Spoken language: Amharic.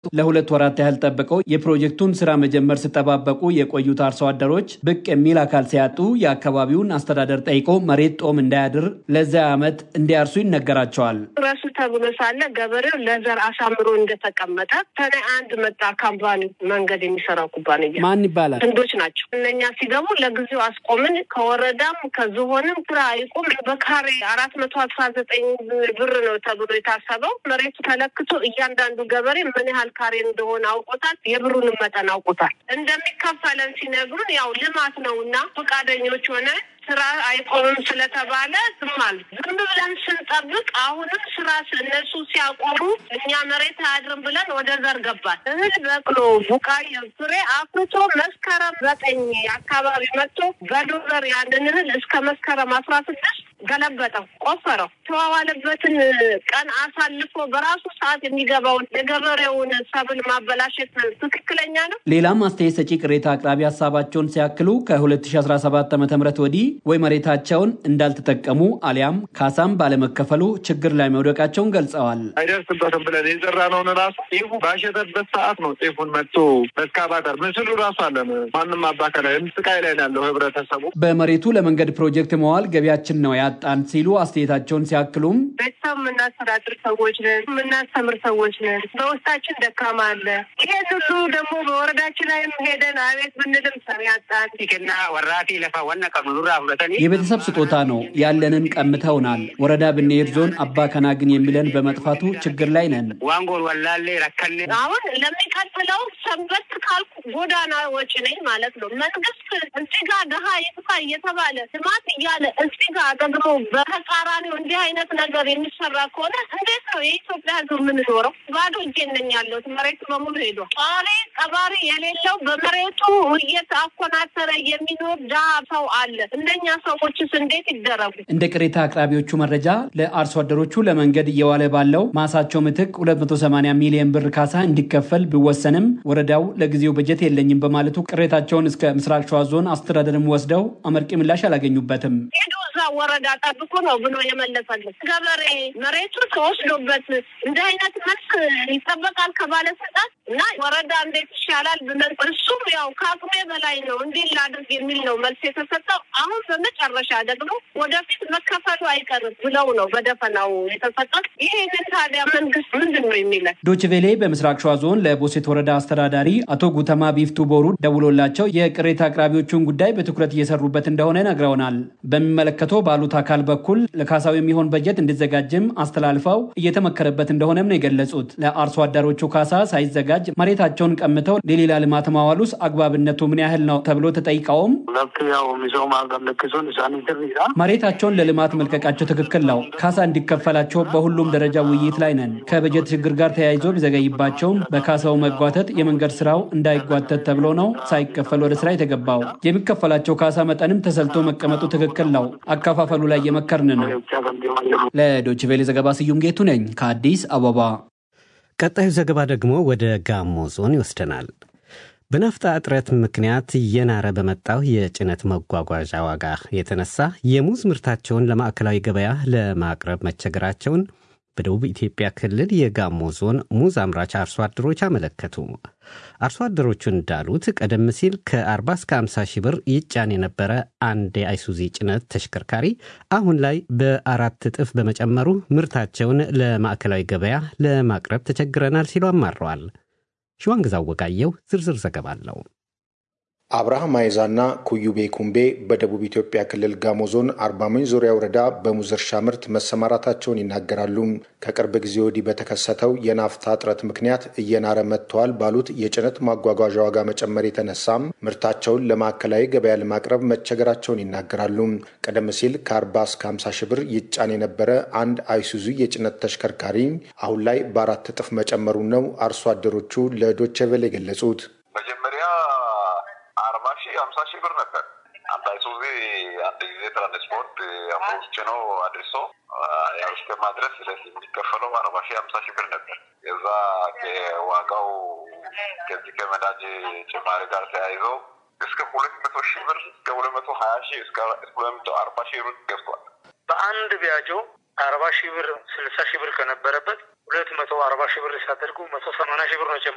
ለሁለት ወራት ያህል ጠብቀው የፕሮጀክቱን ስራ መጀመር ሲጠባበቁ የቆዩት አርሶ አደሮች ብቅ የሚል አካል ሲያጡ የአካባቢውን አስተዳደር ጠይቆ መሬት ጦም እንዳያድር ለዚያ ዓመት እንዲያርሱ ይነገራቸዋል። ረሱ ተብሎ ሳለ ገበሬው ለዘር አሳምሮ እንደተቀመጠ ሰኔ አንድ መጣ ካምፓኒ መንገድ የሚሰራው ኩባንያ ማን ይባላል? ህንዶች ናቸው። እነኛ ሲገቡ ለጊዜው አስቆምን። ከወረዳም ከዝሆንም ስራ አይቁም በካሬ አራት መቶ አስራ ዘጠኝ ብር ነው ተብሎ የታሰበው መሬቱ ተለክቶ እያንዳንዱ ገበሬ ምን ያህል ካሬ እንደሆነ አውቆታል። የብሩንም መጠን አውቆታል። እንደሚከፈለን ሲነግሩን ያው ልማት ነው እና ፈቃደኞች ሆነ ስራ አይቆምም ስለተባለ ዝም አሉ። ዝም ብለን ስንጠብቅ አሁንም ስራ እነሱ ሲያቆሙ እኛ መሬት አያድርም ብለን ወደ ዘር ገባል። እህል በቅሎ ቡቃያ ፍሬ አፍርቶ መስከረም ዘጠኝ አካባቢ መጥቶ በዶዘር ያንን እህል እስከ መስከረም አስራ ስድስት ገለበጠው፣ ቆፈረው። ተዋዋለበትን ቀን አሳልፎ በራሱ ሰዓት የሚገባውን የገበሬውን ሰብል ማበላሸት ትክክለኛ ነው? ሌላም አስተያየት ሰጪ ቅሬታ አቅራቢ ሀሳባቸውን ሲያክሉ ከ2017 ዓ ም ወዲህ ወይ መሬታቸውን እንዳልተጠቀሙ አሊያም ካሳም ባለመከፈሉ ችግር ላይ መውደቃቸውን ገልጸዋል። አይደርስበትም ብለን የዘራነውን ራሱ ጤፉ ባሸተበት ሰዓት ነው ጤፉን መጥቶ በስካባተር ምስሉ ራሱ አለን። ማንም አባከላ ስቃይ ላይ ነው ያለው ህብረተሰቡ። በመሬቱ ለመንገድ ፕሮጀክት መዋል ገቢያችን ነው ያጣን ሲሉ አስተያየታቸውን ሲያክሉም ቤተሰብ የምናስተዳድር ሰዎች ነን፣ የምናስተምር ሰዎች ነን። በውስጣችን ደካማ አለ። ይሄን ሁሉ ደግሞ በወረዳችን ላይም ሄደን አቤት ብንልም ሰሚ ያጣን ና ወራቲ ለፋ ወነ ቀኑራ ሁለተኒ የቤተሰብ ስጦታ ነው ያለንን ቀምተውናል። ወረዳ ብንሄድ ዞን አባ ከና ግን የሚለን በመጥፋቱ ችግር ላይ ነን። ዋንጎል ወላሌ ረከኔ አሁን ለሚቀጥለው ሰንበት ካልኩ ጎዳና ወጪ ነኝ ማለት ነው። መንግስት እዚህ ጋር ድሀ ይጥፋ እየተባለ ልማት እያለ እዚህ ጋር ደግሞ በተቃራኒው እንዲህ አይነት ነገር የሚሰራ ከሆነ እንዴት ነው የኢትዮጵያ ሕዝብ የምንኖረው? ባዶ እጄን ነኝ ያለሁት። መሬቱ በሙሉ ሄዷል። ጧሪ ቀባሪ የሌለው በመሬቱ እየተኮናተረ የሚኖር ድሀ ሰው አለ። እንደኛ ሰዎችስ እንዴት ይደረጉ? እንደ ቅሬታ አቅራቢዎቹ መረጃ ለአርሶ አደሮቹ ለመንገድ እየዋለ ባለው ማሳቸው ምትክ 280 ሚሊዮን ብር ካሳ እንዲከፈል ቢወሰንም ወረዳው ለጊዜው በጀት የለኝም በማለቱ ቅሬታቸውን እስከ ምስራቅ ሸዋ ዞን አስተዳደርም ወስደው አመርቂ ምላሽ አላገኙበትም። ሄዶ እዛ ወረዳ ጠብቁ ነው ብሎ የመለሰልን ገበሬ መሬቱ ተወስዶበት እንዲህ አይነት መልስ ይጠበቃል ከባለስልጣን እና ወረዳ እንዴት ይሻላል ብለን እሱም ያው ከአቅሜ በላይ ነው እንዲህ ላድርግ የሚል ነው መልስ የተሰጠው። አሁን በመጨረሻ ደግሞ ወደፊት መከፈሉ አይቀርም ብለው ነው በደፈናው የተሰጠው። ይህንን ታዲያ መንግስት ምንድን ነው የሚለን? ዶችቬሌ በምስራቅ ሸዋ ዞን ለቦሴት ወረዳ አስተዳዳሪ አቶ ጉተማ ቢፍቱ ቦሩ ደውሎላቸው የቅሬታ አቅራቢዎቹን ጉዳይ በትኩረት እየሰሩበት እንደሆነ ነግረውናል። በሚመለከተው ባሉት አካል በኩል ለካሳው የሚሆን በጀት እንዲዘጋጅም አስተላልፈው እየተመከረበት እንደሆነም ነው የገለጹት። ለአርሶ አደሮቹ ካሳ ሳይዘጋጅ መሬታቸውን ቀምተው ለሌላ ልማት ማዋሉስ አግባብነቱ ምን ያህል ነው ተብሎ ተጠይቀውም መሬታቸውን ለልማት መልቀቃቸው ትክክል ነው። ካሳ እንዲከፈላቸው በሁሉም ደረጃ ውይይት ላይ ነን። ከበጀት ችግር ጋር ተያይዞ ቢዘገይባቸውም በካሳው መጓተት የመንገድ ስራው እንዳይጓተት ተብሎ ነው ሳይከፈል ወደ ስራ የተገባው። የሚከፈላቸው ካሳ መጠንም ተሰልቶ መቀመጡ ትክክል ነው። አከፋፈሉ ላይ የመከርን ነው። ለዶይቼ ቬለ ዘገባ ስዩም ጌቱ ነኝ ከአዲስ አበባ። ቀጣዩ ዘገባ ደግሞ ወደ ጋሞ ዞን ይወስደናል። በናፍጣ እጥረት ምክንያት እየናረ በመጣው የጭነት መጓጓዣ ዋጋ የተነሳ የሙዝ ምርታቸውን ለማዕከላዊ ገበያ ለማቅረብ መቸገራቸውን በደቡብ ኢትዮጵያ ክልል የጋሞ ዞን ሙዝ አምራች አርሶ አደሮች አመለከቱ። አርሶ አደሮቹ እንዳሉት ቀደም ሲል ከ40 እስከ 50 ሺህ ብር ይጫን የነበረ አንድ የአይሱዚ ጭነት ተሽከርካሪ አሁን ላይ በአራት እጥፍ በመጨመሩ ምርታቸውን ለማዕከላዊ ገበያ ለማቅረብ ተቸግረናል ሲሉ አማረዋል። ሸዋንግዛው ወጋየው ዝርዝር ዘገባ አለው። አብርሃም አይዛና ኩዩቤ ኩምቤ በደቡብ ኢትዮጵያ ክልል ጋሞ ዞን አርባ ምንጭ ዙሪያ ወረዳ በሙዝ እርሻ ምርት መሰማራታቸውን ይናገራሉ። ከቅርብ ጊዜ ወዲህ በተከሰተው የናፍታ እጥረት ምክንያት እየናረ መጥተዋል ባሉት የጭነት ማጓጓዣ ዋጋ መጨመር የተነሳም ምርታቸውን ለማዕከላዊ ገበያ ለማቅረብ መቸገራቸውን ይናገራሉ። ቀደም ሲል ከ40 እስከ 50 ሺህ ብር ይጫን የነበረ አንድ አይሱዙ የጭነት ተሽከርካሪ አሁን ላይ በአራት እጥፍ መጨመሩን ነው አርሶ አደሮቹ ለዶቼ ቬለ የገለጹት። መጀመሪያ አርባ ሺህ ሀምሳ ሺህ ብር ነበር። አንድ አይሱዚ አንድ ጊዜ ትራንስፖርት አምሮስ ጭኖ አድርሶ ያው እስከ ማድረስ የሚከፈለው አርባ ሺህ ሀምሳ ሺህ ብር ነበር። የዛ ዋጋው ከዚህ ከነዳጅ ጭማሪ ጋር ተያይዞ እስከ ሁለት መቶ ሺህ ብር እስከ ሁለት መቶ ሀያ ሺህ እስከ ሁለት መቶ አርባ ሺህ ብር ገብቷል። በአንድ ቢያጆ አርባ ሺህ ብር ስልሳ ሺህ ብር ከነበረበት ሁለት መቶ አርባ ሺህ ብር ሲያደርጉ መቶ ሰማንያ ሺህ ብር ነው